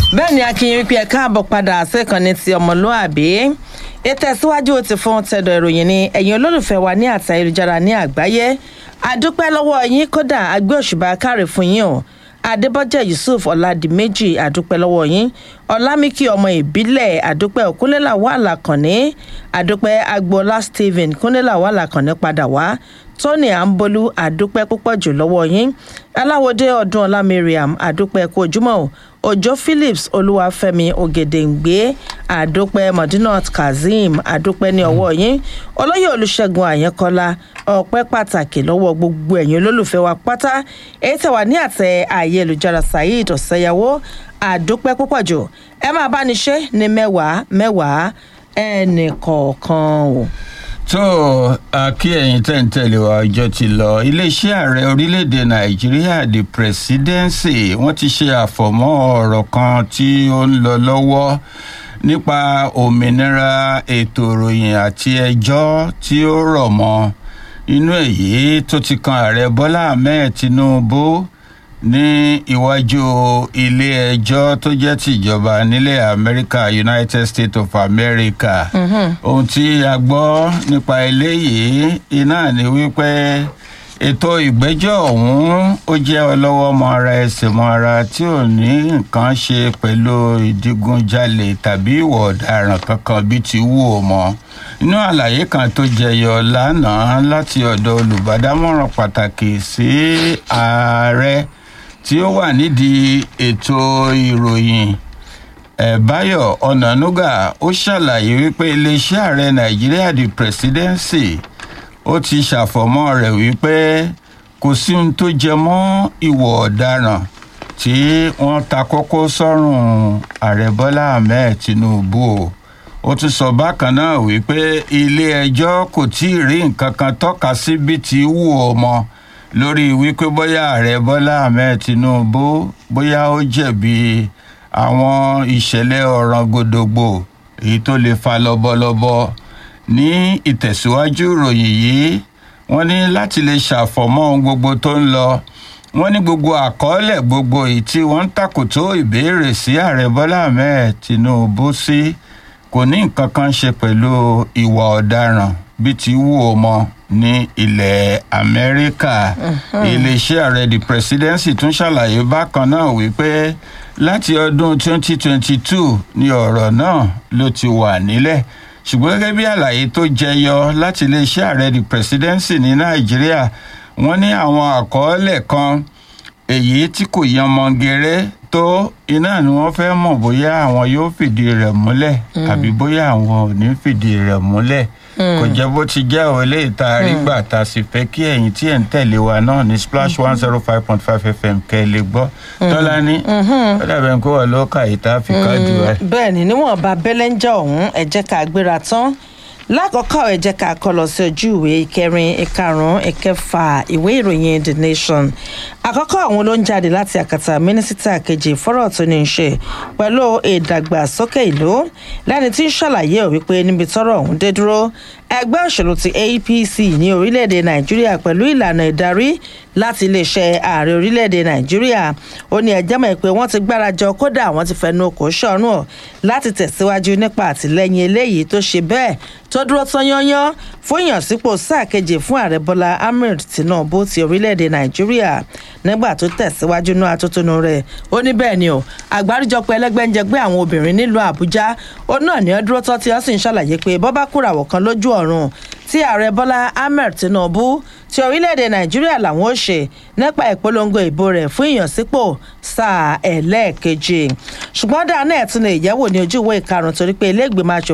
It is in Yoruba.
bẹ́ẹ̀ ni akínyìn wípé ẹ káàbọ̀ padà sékànnì ti ọmọlúàbí ìtẹ̀síwájú ti fún tẹ̀dọ̀ ìròyìn ni ẹ̀yin olólùfẹ́ wa ní àti ayélujára ní àgbáyé àdúpẹ́ lọ́wọ́ yín kódà agbé òṣùbà káre fún yín o adébọ́jẹ́ yusuf ọ̀làdìmẹ́jì àdúpẹ́ lọ́wọ́ yín ọ̀làmìkì ọmọ ìbílẹ̀ àdúpẹ́ òkúnlélà wà làkànní àdúpẹ́ agboola stephen kúnlélà wà làkànní padà wá tony ambolu àdúpẹ́ púpọ̀ jù lọ́wọ́ yín aláwọ̀dé ọdún ọlá mariam àdúpẹ́ kú ojúmọ́ o òjò phillips olúwàfẹ́mi ògèdèǹgbé àdúpẹ́ modinat kazeem àdúpẹ́ ní ọwọ́ yín olóyè olùṣègùn àyẹnkọ́lá ọpẹ́ pàtàkì lọ́wọ́ gbogbo ẹ̀yin olólùfẹ́ wa pátá èyí tẹ̀wá ní àtẹ ayélujára saheed ọ̀sẹ̀yàwó àdúpẹ́ púpọ̀ jù ẹ máa bá ní ṣe ní mẹ́wàá mẹ́wàá ẹnì kọ̀ọ̀kan o tó kí ẹ̀yin tẹ̀ ń tẹ̀lé wa ọjọ́ ti lọ iléeṣẹ́ ààrẹ orílẹ̀-èdè nàìjíríà the presidency wọ́n ti ṣe àfọ̀mọ́ ọ̀rọ̀ kan tí ó ń lọ lọ́wọ́ nípa òmìnira ètò ìròyìn àti ẹjọ́ tí ó rọ̀ mọ́ inú èyí tó ti kan ààrẹ bọ́lá ahmed tinubu ní iwájú ilé ẹjọ́ tó jẹ́ tìjọba nílẹ̀ amẹ́ríkà united states of america ohun tí a gbọ́ nípa eléyìí iná ni wípé ètò ìgbẹ́jọ́ ọ̀hún ó jẹ́ ọlọ́wọ́ mọ ara ẹsẹ̀ mọ ara tí ò ní nǹkan ṣe pẹ̀lú ìdígunjalè tàbí ìwọ̀ ọ̀daràn kankan bíi ti wù ó mọ́ inú àlàyé kan tó jẹyọ lánàá láti ọ̀dọ̀ olùbádámọ̀ràn pàtàkì sí ààrẹ tí ó wà nídìí ètò ìròyìn ẹ̀báyọ̀ ọ̀nànúgà ó ṣàlàyé wípé iléeṣẹ́ ààrẹ nàìjíríà the presidency ó ti ṣàfọ̀mọ́ rẹ̀ wípé kò sí ohun tó jẹ mọ́ ìwọ̀ ọ̀daràn tí wọ́n ta kókó sọ́rùn ààrẹ bọ́lá ahmed tinubu o ó tún sọ bákan náà wípé ilé ẹjọ́ kò tí ì rí nǹkan kan tọ́ka sí bí ti wù ọ́ mọ́ lórí wípé bóyá ààrẹ bọ́lá ahmed tinubu bóyá ó jẹ̀bi àwọn ìṣẹ̀lẹ̀ ọ̀ràn gbòdògbò èyí tó lè fa lọ́bọ̀lọ́bọ̀ ní ìtẹ̀síwájú ìròyìn yìí wọ́n ní láti lè ṣàfọ̀mọ́ ohun gbogbo tó ń lọ wọ́n ní gbogbo àkọọ́lẹ̀ gbogbo èyí tí wọ́n ń takòtó ìbéèrè sí ààrẹ bọ́lá ahmed tinubu sí kò ní nǹkan kan ṣe pẹ̀lú ìwà ọ̀daràn bí ti wù ó mọ́ ní ilẹ̀ amẹ́ríkà iléeṣẹ́ ààrẹ the presidency tún ṣàlàyé bákan náà wípé láti ọdún 2022 ni ọ̀rọ̀ náà ló ti wà nílẹ̀ ṣùgbọ́n gẹ́gẹ́ bí àlàyé tó jẹyọ láti iléeṣẹ́ ààrẹ the presidency ní nàìjíríà wọ́n ní àwọn àkọọ́lẹ̀ kan èyí tí kò yan mọ́ngẹrẹ́ tó iná ni wọ́n fẹ́ mọ̀ bóyá àwọn yóò fìdí rẹ̀ múlẹ̀ àbí bóyá àwọn ò ní fìdí rẹ̀ múlẹ̀ kò jẹ́ bó ti jẹ́ ò lè ta àrígbà tá a sì fẹ́ kí ẹ̀yin tí ẹ̀ ń tẹ̀lé wa náà ní splash one zero five point five fm kẹ́ ẹ lè gbọ́ tọ́lá ní ó dàbẹ̀ kó wà ló kà yìí tá a fi káàdì wa. bẹ́ẹ̀ ni níwọ̀nba bẹ́lẹ́ńjà ọ̀hún ẹ jẹ́ ká gbéra tán lákọ̀ọ́kọ́ ẹ jẹ́ ká kọ́ lọ sí ojú ìwé ìkẹrin ìkarùn-ún ìkẹfà ìwé ìròyìn the nation àkọ́kọ́ àwọn ló ń jáde láti àkàtà mínísítà kejì fọ́rọ̀ tó ní í ṣe pẹ̀lú ìdàgbàsókè ìlú lẹ́ni tí ń ṣàlàyé ò wípé níbi tọ́rọ̀ ọ̀hún dé dúró ẹgbẹ́ òṣèlú ti apc ní orílẹ̀-èdè nàìjíríà pẹ̀lú ìlànà ìdarí láti iléeṣẹ́ ààrẹ orílẹ̀-èdè nàìjíríà ó ní ẹjẹ́ mọ̀ pé wọ́n ti gbárajọ kódà wọ́n ti fẹnu kò sọ̀rùn ọ̀ láti tẹ̀síwájú nípa àtìlẹ́yìn eléyìí tó ṣe bẹ́ẹ̀ tó dúró tán yányán fún ìyànsípò sáà kejì fún ààrẹ bọ́lá ahmed tinubu ti orílẹ̀-èdè nàìjíríà nígbà tó tẹ̀síwájú náà atótónu rẹ̀ ó ní bẹ́ẹ̀ ni o àgbáríjọpọ̀ ẹlẹ́gbẹ́njẹgbẹ́ àwọn obìnrin nílùú àbújá ó náà ní ọdúró tán tí wọ́n sì ń ṣàlàyé pé bọ́bá kúràwọ̀ kan lójú ọ̀run tí ààrẹ bọ́lá ahmed tinubu ti orílẹ̀-èdè nàìjíríà làwọn ó ṣe nípa ìpolongo ìbò rẹ̀ fún ìyànsípò sáà ẹlẹ́ẹ̀kejì ṣùgbọ́n dáa náà tún lè yẹ̀wò ní ojú ìwé ìkarùn-ún torí pé ilé ìgbìmọ̀